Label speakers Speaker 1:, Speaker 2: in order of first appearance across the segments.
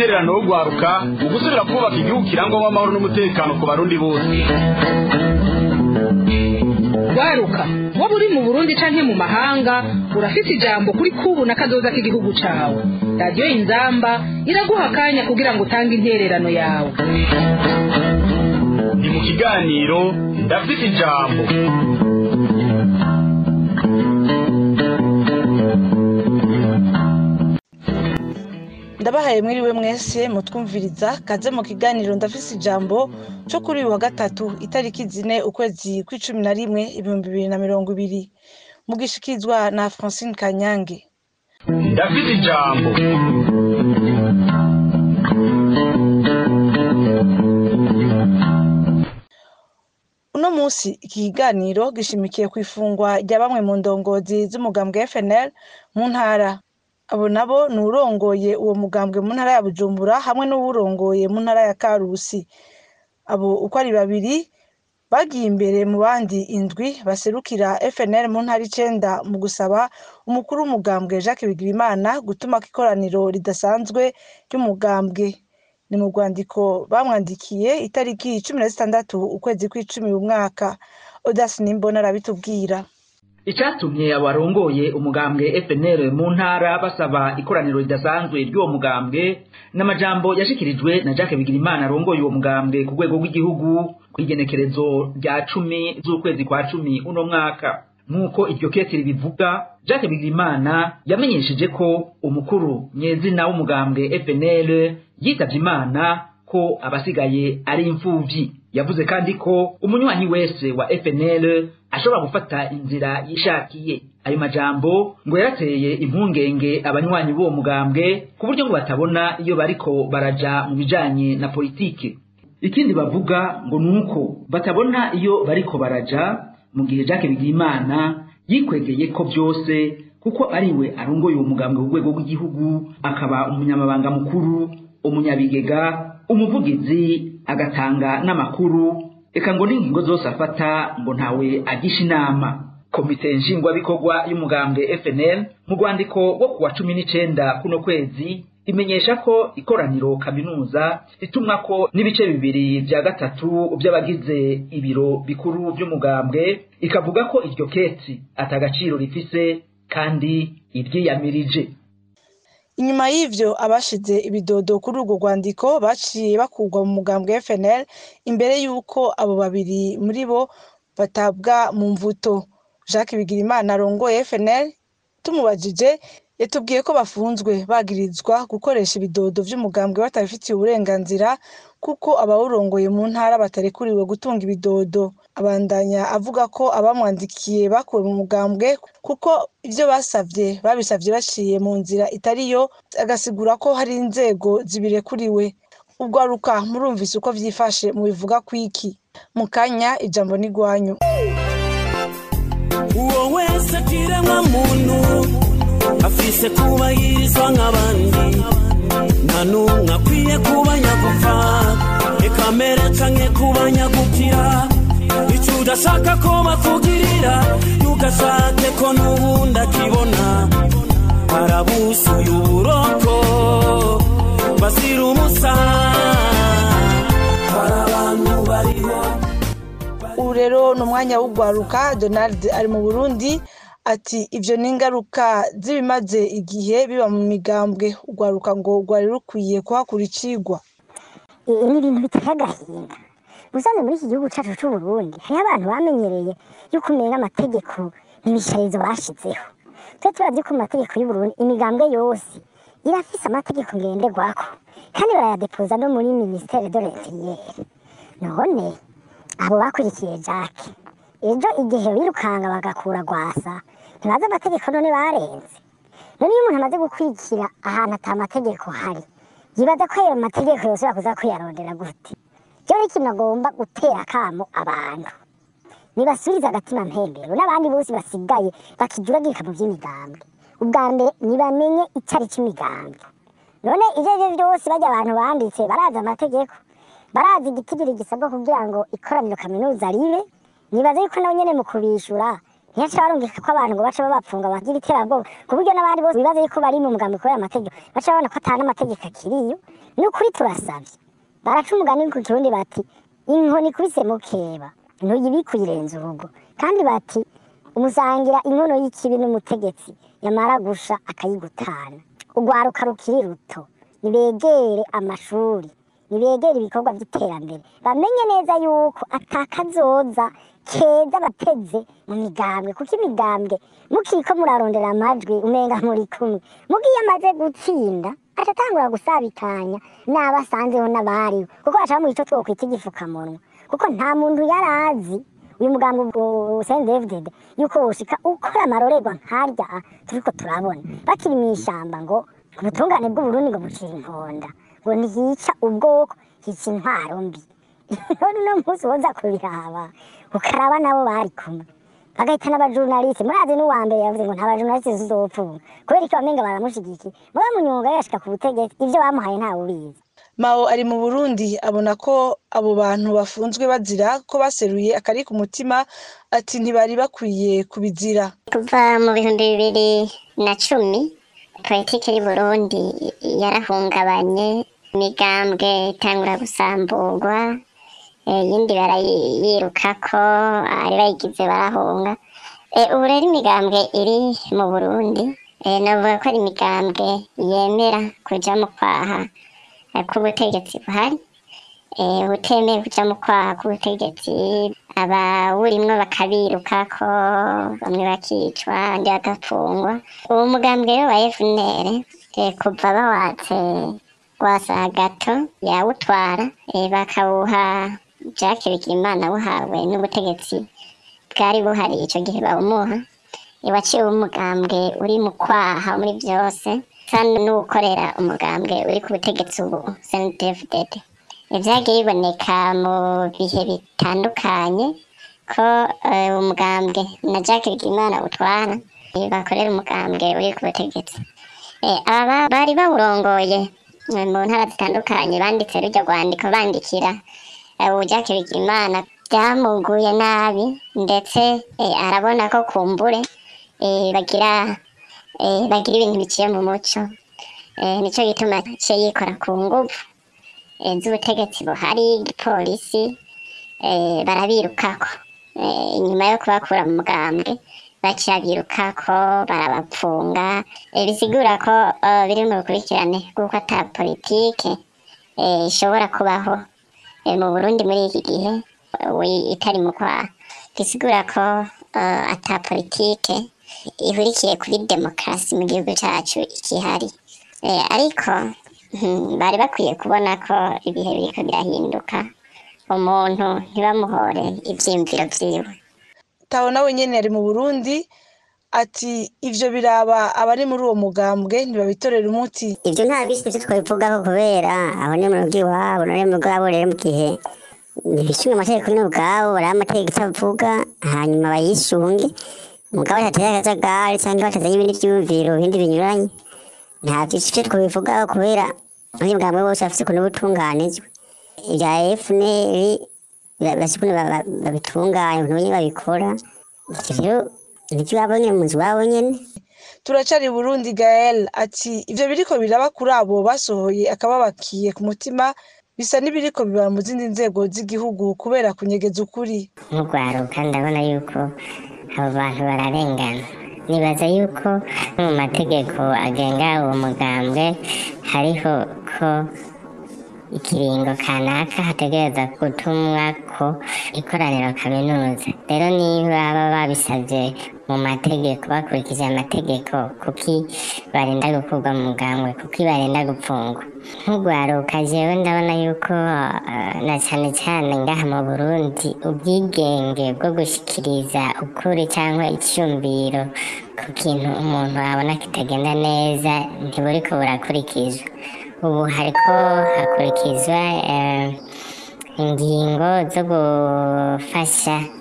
Speaker 1: intererano yo gwaruka mu gusubira kubaka igihugu kirangwamo amahoro n'umutekano ku barundi bose
Speaker 2: waruka waba uri mu burundi canke mu mahanga urafise ijambo kuri kubu na kazoza k'igihugu cawe radiyo inzamba iraguha akanya kugira ngo utange intererano yawe
Speaker 1: ni mu kiganiro ndafite ijambo
Speaker 3: ndabahaye mwiriwe mwese mutwumviriza kaze mu kiganiro ndafise ijambo cyo kuri uyu wa gatatu itariki zine ukwezi kw'icumi na rimwe ibihumbi bibiri na mirongo ibiri mugishikizwa na francine kanyange
Speaker 1: ndafite ijambo
Speaker 3: uno munsi iki kiganiro gishimikiye ku ifungwa rya bamwe mu ndongozi z'umugambwe FNL mu ntara abo nabo ni urongoye uwo mugambwe mu ntara ya bujumbura hamwe n'uwurongoye mu ntara ya karusi abo uko ari babiri bagiye imbere mu bandi indwi baserukira FNL mu ntara icenda mu gusaba umukuru w'umugambwe Jacques Bigirimana gutuma ikoraniro ridasanzwe ry'umugambwe ni mu rwandiko bamwandikiye itariki cumi na zitandatu ukwezi kw'icumi uyu mwaka odasi nimbona arabitubwira
Speaker 4: icyatumye abarongoye umugambwe FNL mu ntara basaba ikoraniro ridasanzwe ry'uwo mugambwe n'amajambo yashikirijwe na Jacques Bigirimana arongoye uwo mugambwe ku rwego rw'igihugu kw'igenekerezo rya cumi z'ukwezi kwa cumi uno mwaka nk'uko iryo kete ribivuga Jacques Bigirimana yamenyesheje ko umukuru nyezina w'umugambwe FNL yitavye imana ko abasigaye ari imfuvyi yavuze kandi ko umunywanyi wese wa FNL ashobora gufata inzira yishakiye ayo majambo ngo yarateye impungenge abanywanyi b'uwo mugambwe ku buryo ngo batabona iyo bariko baraja mu bijanye na politike ikindi bavuga ngo nuko batabona iyo bariko baraja mu gihe Jacques Bigimana yikwegeye ko byose kuko ariwe arongoye uwo mugambwe ku rwego rw'igihugu akaba umunyamabanga mukuru umunyabigega umuvugizi agatanga n'amakuru eka ngo n'ingingo zose afata ngo ntawe agisha inama komite nshingwabikorwa y'umugambwe FNL mu rwandiko rwo kuwa cumi n'icenda kuno kwezi imenyesha ko ikoraniro kaminuza ritumwa ko n'ibice bibiri vya gatatu vy'abagize ibiro bikuru vy'umugambwe ikavuga ko iryo keti atagaciro rifise kandi iryiyamirije
Speaker 3: inyuma y'ivyo abashize ibidodo kuri urwo rwandiko baciye bakurwa mu mugambwe FNL imbere y'uko abo babiri muri bo batabwa mu mvuto Jacques Bigirimana arongoye FNL tumubajije yatubwiye ko bafunzwe bagirizwa gukoresha ibidodo vy'umugambwe batabifitiye uburenganzira kuko abawurongoye mu ntara batarekuriwe gutunga ibidodo abandanya avuga ko abamwandikiye bakuwe mu mugambwe kuko ivyo basavye babisavye baciye mu nzira itariyo agasigura ko hari inzego zibirekuriwe ubwaruka murumvise uko vyifashe mu bivuga kwiki mu kanya ijambo n'igwanyu
Speaker 5: uwo wese kiremwa muntu afise kubahirizwa nk'abandi nta n'umwe akwiye kuba nyagupfa reka mbere canke kuba nyagukira ico udashaka ko bakugirira ntugashake ko n'ubundi akibona barabusuye uburoko basira umusa hari abantu bariho
Speaker 3: ubu rero ni umwanya w'ugwaruka donald ari mu burundi ati ivyo ni ingaruka z'ibimaze igihe biba mu migambwe ugwaruka ngo rwari rukwiye kuhakura icigwa
Speaker 6: ni ibintu biteye agahinda ubusanzwe muri iki gihugu cyacu c'uburundi hariho abantu bamenyereye yuko umenya amategeko n'ibisharizo bashizeho twe turazi ko mu mategeko y'uburundi imigambwe yose irafise amategeko ngenderwako kandi barayadepoza no muri ministere de l'interieur none abo bakurikiye jacke ejo igihe birukanga bagakura gwasa ntibazi amategeko none barenze none iyo umuntu amaze gukwikira ahantu ata mategeko hari yibaza ko ayo mategeko yose bakuza kwiyarondera gute ryo ni ikintu agomba gutera akamo abantu nibasubize agatima mpembero n'abandi bose basigaye bakijuragirika mu by'imigambwe ubwa mbere nibamenye icari c'imigambwe none ivyo arivyo vyose barya abantu banditse barazi amategeko barazi igitigiri gisabwa kugira ngo ikoraniro kaminuza ribe nibaza yuko nabo nyene mu kubishura ntiyaca barumvika ko abantu ngo baca babapfunga bagira iterabwoba ku buryo n'abandi bose bibaza yuko bari mu mugambi kubera amategeko baca babona ko atari n'amategeko akiriyo ni ukuri turasabye baraca umugani ku kirundi bati inkoni ikubise mukeba ntuyibike uyirenza urugo kandi bati umusangira inkono y'ikibi n'umutegetsi yamara gusha akayigutana urwaruka rukiri ruto nibegere amashuri nibegere ibikorwa by'iterambere bamenye neza yuko atakazoza keza bateze mu migambwe kuko imigambwe mukiriko murarondera amajwi umenga muri kumwe mugiye amaze gutsinda atatangura gusabikanya n'abo asanzeho n'abariwe kuko bashaka mu gico twokwita igifukamunwa kuko nta muntu yari azi uyu mugambi usendevdede yuko woshika ukora amarorerwa nkarya turiko turabona bakiri mu ishamba ngo ubutungane bw'uburundi ngo bucira inkonda ngo ntiyica ubwoko hica intwaro mbi none uno munsi woza kubiraba ukaraba nabo bari kumwe bagahita n'abajurnaliste murazi n'uwa mbere yavuze ngo nta bajurnaliste zizopfunga kubera iki bamenga baramushigikiye muba munyunga yashika ku butegetsi ivyo bamuhaye ntawe ubizi
Speaker 3: mao ari mu burundi abona ko abo bantu bafunzwe bazira ko baseruye akari ku mutima ati ntibari bakwiye kubizira
Speaker 7: kuva mu bihumbi bibiri na cumi politiki y'u burundi yarahungabanye imigambwe itangura gusamburwa eh, iyindi barayirukako ari bayigize barahunga Eh, ubu rero imigambwe iri mu burundi eh, navuga ko ari imigambwe yemera kuja mu kwaha eh, k'ubutegetsi buhari eh, utemeye kuja mu kwaha k'ubutegetsi abawurimwo bakabirukako bamwe bakicwa abandi bagafungwa uwo mugambwe rero wa FNL eh, kuva bawatse gwasa gato yawutwara eh, bakawuha Jacques Bigimana buhawe n'ubutegetsi bwari buhari ico gihe bawumuha eh, waciwe umugambwe uri mu kwaha muri vyose kandi n'uwukorera umugambwe uri ku butegetsi ubu CNDD-FDD vyagiye biboneka mu bihe bitandukanye ko eh, umugambwe na Jacques Bigimana utwara eh, bakorera umugambwe uri ku butegetsi Eh, aba bari bawurongoye eh, mu ntara zitandukanye banditse rujya rwandiko bandikira eh, ubu Jacques Bigimana byamuguye nabi ndetse eh, arabona ko kumbure eh, bagira eh, bagira ibintu biciye mu muco eh, nico gituma aciye yikora ku nguvu eh, z'ubutegetsi buhari igipolisi eh, barabirukako eh, inyuma yo kubakura mu mugambwe baciye birukako barabapfunga eh, bisigura ko eh, biri mu bukurikirane bw'uko ata politike eh, ishobora kubaho eh, mu burundi muri iki gihe eh, wi- itari mu kwaha bisigura ko eh, ata politike ihurikiye kuri demokarasi mu gihugu cacu ikihari eh, ariko hmm, bari bakwiye kubona ko ibihe biriko birahinduka umuntu ntibamuhore ivyiyumviro vyiwe
Speaker 3: taho nawe nyene ari mu burundi ati ivyo biraba abari muri uwo mugambwe ntibabitorera umuti
Speaker 7: ibyo nta bisi ivyo twabivugaho kubera aho ni mu rugo iwabo none mu bwabo rero mu gihe ibishinga amategeko ni ubwabo bariho amategeko icyo avuga hanyuma bayisunge umugabo atateye akajagari cyangwa batazanye ibindi vyumviro ibindi binyuranye nta vyinshi ivyo twabivugaho kubera muri bwamwe bose bafise ukuntu butunganijwe ibya FNL bafise ukuntu ba- ba- babitunganya ukuntu nyene babikora ivyo rero nivyo iwabo nyene mu nzu iwabo nyene
Speaker 3: turacari burundi gael ati ivyo biriko biraba kuri abo basohoye akababakiye ku mutima bisa n'ibiriko biba mu zindi nzego z'igihugu kubera kunyegeza ukuri
Speaker 7: nk'urwaruka ndabona yuko abo bantu bararengana nibaza yuko no mu mategeko agenga uwo mugambwe hariho ko ikiringo kanaka hategereza gutumwa ko ikoraniro kaminuza rero niba baba babisabye mu mategeko bakurikije amategeko kuki barinda gukurwa mu mugambwe kuki barinda gupfungwa nk'urwaruka jewe ndabona yuko eh, na cyane cyane ngaha mu burundi ubwigenge bwo gushikiriza ukuri cyangwa icyumviro ku kintu umuntu abona kitagenda neza ntiburiko burakurikizwa ubu hariko hakurikizwa eh, ingingo zo gufasha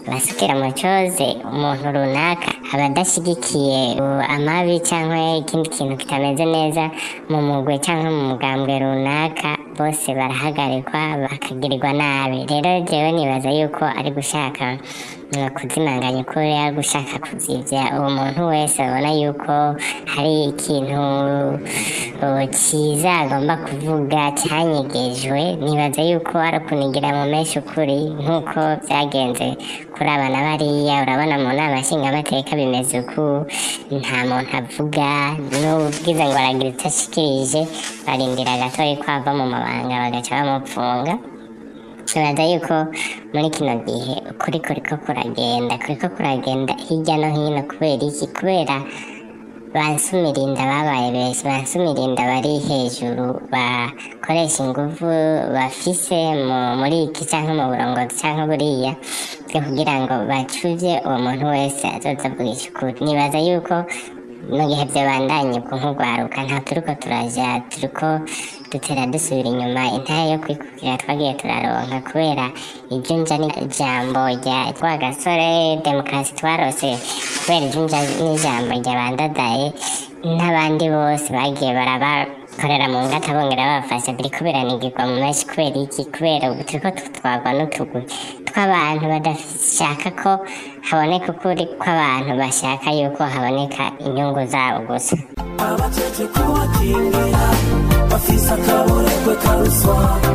Speaker 7: basukira mu coze umuntu runaka aba adashyigikiye uh, amabi cyangwa ikindi kintu kitameze neza mu mugwe cyangwa mu mugambwe runaka bose barahagarikwa bakagirirwa nabi rero jewe nibaza yuko ari gushaka uh, kuzimanganya ukuri ari gushaka kuzivya uwo muntu wese abona yuko hari ikintu uh, cyiza agomba kuvuga cyanyegejwe nibaza yuko ari ukunigira mu menshi ukuri nk'uko byagenze kuri abana bariya urabona mu nama nshingamateka bimeze uku nta muntu avuga n'ubwiza ngo aragira icyo ashikirije barindira gatoya ko ava mu mabanga bagaca bamupfunga nibaza yuko muri kino gihe ukuri kuriko kuragenda kuriko kuragenda hirya no hino kubera iki kubera bansumirinda babaye benshi bansumirinda bari hejuru bakoresha ingufu bafise mu- muri iki cyangwa mu burongozi cyangwa buriya bwo kugira ngo bacuvye uwo muntu wese azoza avugisha ukuri nibaza yuko mu gihe byabandanye ubwo nk'urwaruka nta turiko turaja turiko dutera dusubira inyuma intare yo kwikukira twagiye turaronka kubera iryo nja n'ijambo rya rwagasore demokarasi twarose kubera iryo nja n'ijambo rya bandadaye n'abandi bose bagiye barabakorera mu ngata bongera babafasha biriko biranigirwa mu menshi kubera iki kubera ubu turiko tutwagwa n'utugwi tw'abantu badashaka ko haboneka ukuri kw'abantu bashaka yuko haboneka inyungu zabo gusa
Speaker 5: abajeje kubakingira bafise akaboregwe karuswa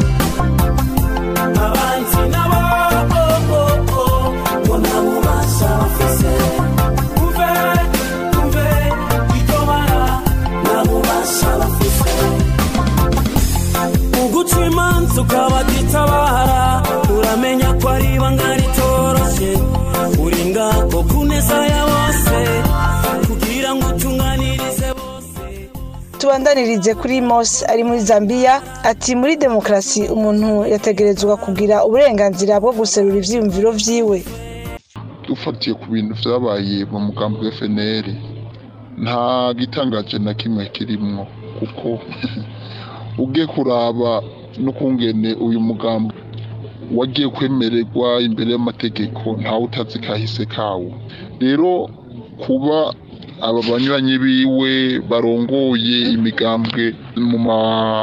Speaker 5: abanzi nabo oh, oh, oh, ngo nta bubasha bafise umve umve iryo bara nta bubasha bafise uguca imanza ukabatitabara uramenya ko ari ibanga ritoroshe uri ngaho ku neza ya bose kugira ngo utunganirize bose
Speaker 3: tubandanirize kuri mose ari muri zambia ati muri demokarasi umuntu yategerezwa kugira uburenganzira bwo guserura ivyiyumviro vyiwe
Speaker 8: dufatiye ku bintu vyabaye mu mugambi wa FNL nta gitangaje na kimwe kirimwo kuko ugiye kuraba n'ukungene uyu mugambi wagiye kwemererwa imbere y'amategeko ntawe utazi kahise kawo rero kuba aba banywanyi biwe barongoye imigambwe mu ma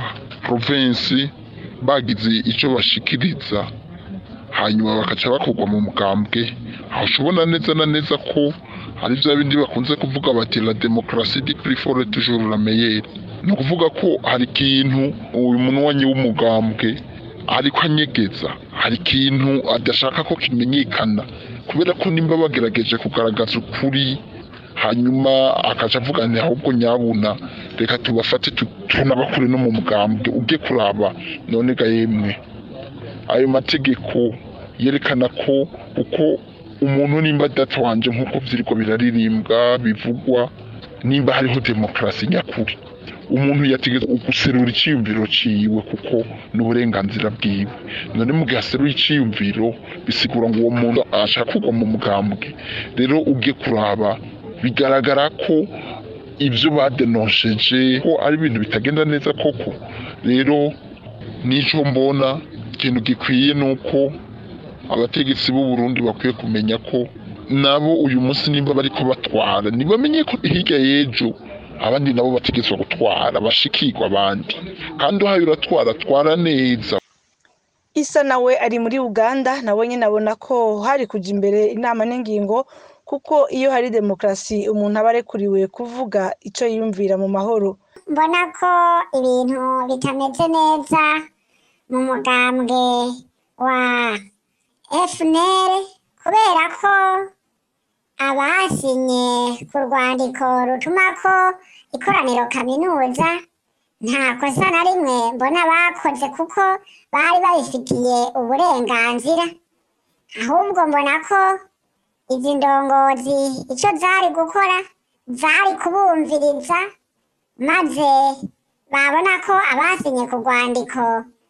Speaker 8: provinsi bagize ico bashikiriza hanyuma bakaca bakorwa mu mugambwe aho ushobona neza na neza ko hari bya bindi bakunze kuvuga bati la demokarasi di prifore toujours la meilleure ni ukuvuga ko hari ikintu uyu munywanyi w'umugambwe ariko anyegeza hari ikintu adashaka ko kimenyekana kubera ko nimba bagerageje kugaragaza ukuri hanyuma akaca avuga nti ahubwo nyabuna reka tubafate tu- tunabakure no mu mugambwe ujye kuraba none ga yemwe ayo mategeko yerekana ko uko umuntu nimba data wanje nk'uko vyiriko biraririmbwa bivugwa nimba hariho demokarasi nyakuri umuntu yategeza guserura iciyumviro ciwe kuko n'uburenganzira bwiwe none mu gihe aseruye iciyumviro bisigura ngo uwo muntu ashaka kugwa mu mugambwe rero ubwe kuraba bigaragara ko ibyo badenosheje ko ari ibintu bitagenda neza koko rero nico mbona ikintu gikwiye ni uko abategetsi b'u Burundi bakwiye kumenya ko nabo uyu munsi nimba bariko batwara ntibamenye ko hirya y'ejo abandi nabo bategetswe gutwara bashikirwa abandi kandi uhaye uratwara twara neza
Speaker 3: isa nawe ari muri uganda nawe nyine abona ko hari kujya imbere inama n'ingingo kuko iyo hari demokarasi umuntu aba arekuriwe kuvuga icyo yiyumvira mu mahoro
Speaker 6: mbona ko ibintu bitameze neza mu mugambwe wa fnr kubera ko abasinye ku rwandiko rutuma ko ikoraniro kaminuza nta kosa na rimwe mbona bakoze kuko bari babifitiye uburenganzira ahubwo mbona ko izi ndongozi icyo zari gukora zari kubumviriza maze babona ko abasinye ku rwandiko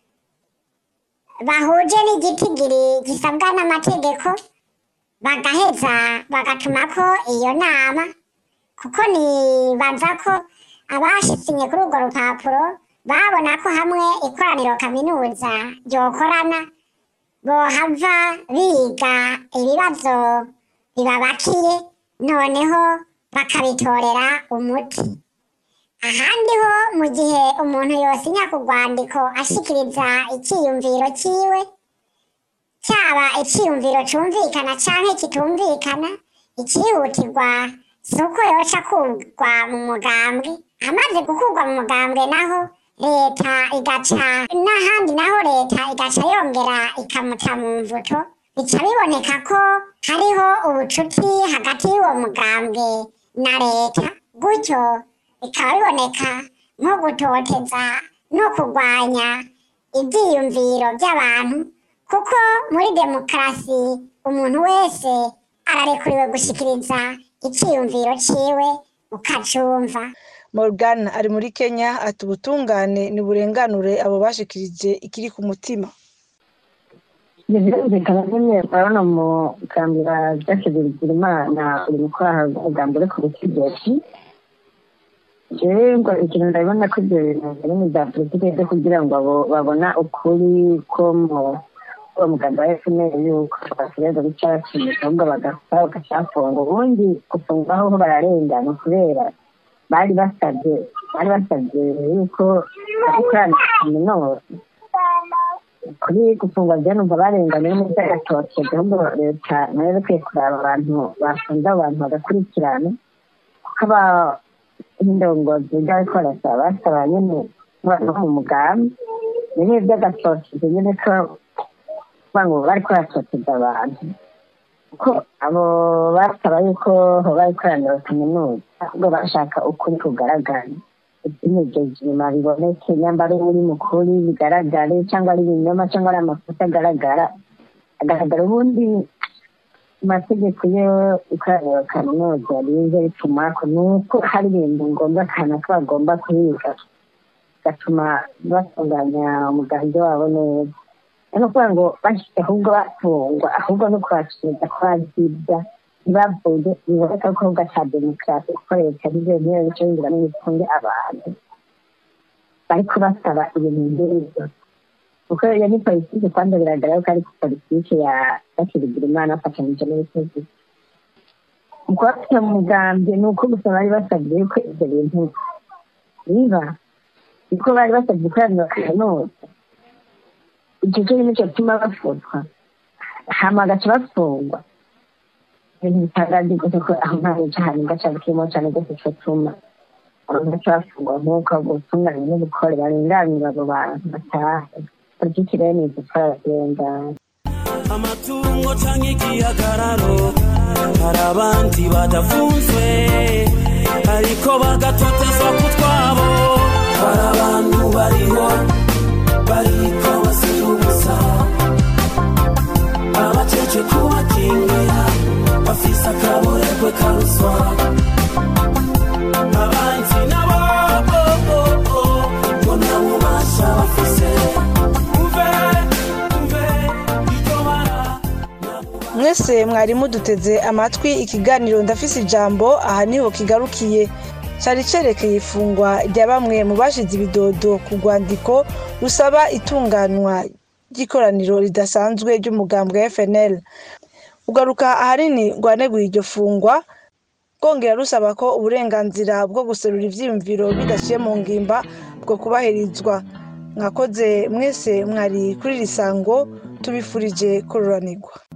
Speaker 6: bahuje n'igitigiri gisabwa n'amategeko bagaheza bagatuma ko iyo nama kuko nibaza ko abashisinye kuri urwo rupapuro babona ko hamwe ikoraniro kaminuza ryokorana bohava biga ibibazo bibabakiye noneho bakabitorera umuti ahandi ho mu gihe umuntu yosinya ku rwandiko ashikiriza icyiyumviro cyiwe cyaba icyiyumviro cyumvikana cyangwa kitumvikana icyihutirwa si uko yoca kugwa mu mugambwe amaze gukurwa mu mugambwe naho leta igaca n'ahandi naho leta igaca yongera ikamuta mu mvuto bica biboneka ko hariho ubucuti hagati y'uwo mugambwe na leta gutyo bikaba biboneka nko gutoteza no kurwanya ibyiyumviro by'abantu kuko muri demokarasi umuntu wese ararekuriwe gushyikiriza icyiyumviro cyiwe ukacumva
Speaker 3: morgan ari muri kenya ati ubutungane ntiburenganure abo bashikirije ikiri ku mutima
Speaker 9: birumvikana nyine urabona mu kambira byashizirizira imana uri gukora ubwambo uri ku butegetsi jewe ngo ikintu ndabona ko ibyo bintu biri mu bya politiki byo kugira ngo abo babona ukuri ko mu uwo muganga wa fpr yuko basigaza guca bakinisha ahubwo bagapfa bagacafunga ubundi gufungwa aho bararengana kubera bari basabye bari basabye yuko bakorana kaminuza kuri gufungwa byo numva barenganye no muri by'agatotsi ahubwo leta nayo ikwiye kuraba abantu bafunze abo bantu bagakurikirana kuko aba indongozi by'abariko barasaba basaba nyene no mu mugambi nyine by'agatotsi nyine ko kuvuga ngo bariko baratoteza abantu kuko abo basaba yuko hoba ikoraniro kaminuza ahubwo bashaka ukuri kugaragara ibimejeje inyuma biboneke nyambara uri mukuri bigaragare cyangwa ari ibinyoma cyangwa ari amakosa agaragara agaragara ubundi amategeko yo ikoraniro kaminuza rize bituma ko nuko hari ibintu ngombwa cyane ko bagomba kubiga bigatuma batunganya umugambi wabo neza ni ukuvuga ngo bashyize ahubwo bafungwa ahubwo no kubasubiza ko bazibya ntibavuge biboneka ko ahubwo cya demokarasi kuko leta arizo niyo bice binjira n'ibifunge abantu bariko basaba ibintu nk'ibyo kuko iyo ni politiki kandi biragaragara ko ari politiki ya bakirigira imana bafatanyije n'ibitego mu kubafite mu mugambi ni uko gusa bari basabye yuko ibyo bintu biba niko bari basabye ikoraniro kaminuza icyo cyo nicyo gituma bafutwa hama bagaca bafungwa ibintu bitangaje gusa ko aho nta cyaha gaca kirimo cyane rwose cyo tuma abantu baca bafungwa nk'uko ubutungane n'ubukore barenganira abo bantu batahe politiki rero ni igitwara kirengana
Speaker 5: amatungo canke igihagararo hari abandi badafunzwe ariko bagatotezwa ku twabo hari abantu bariho bariko bazira ubusa abaceje kubakingira bafise akaboregwe karuswa abanzi nabo oh, oh, oh, ngo nta bubasha bafise uve uve iryo bara
Speaker 3: mwese mwari muduteze amatwi ikiganiro ndafise ijambo aha niho kigarukiye cyari cerekeye ifungwa rya bamwe mu bashize ibidodo ku rwandiko rusaba itunganywa ry'ikoraniro ridasanzwe ry'umugambwe wa fnl ugaruka ahanini rwaneguye iryo fungwa rwongera rusaba ko uburenganzira bwo guserura ivyiyumviro bidaciye mu ngimba bwo kubahirizwa mwakoze mwese mwari kuri iri sango tubifurije kururanirwa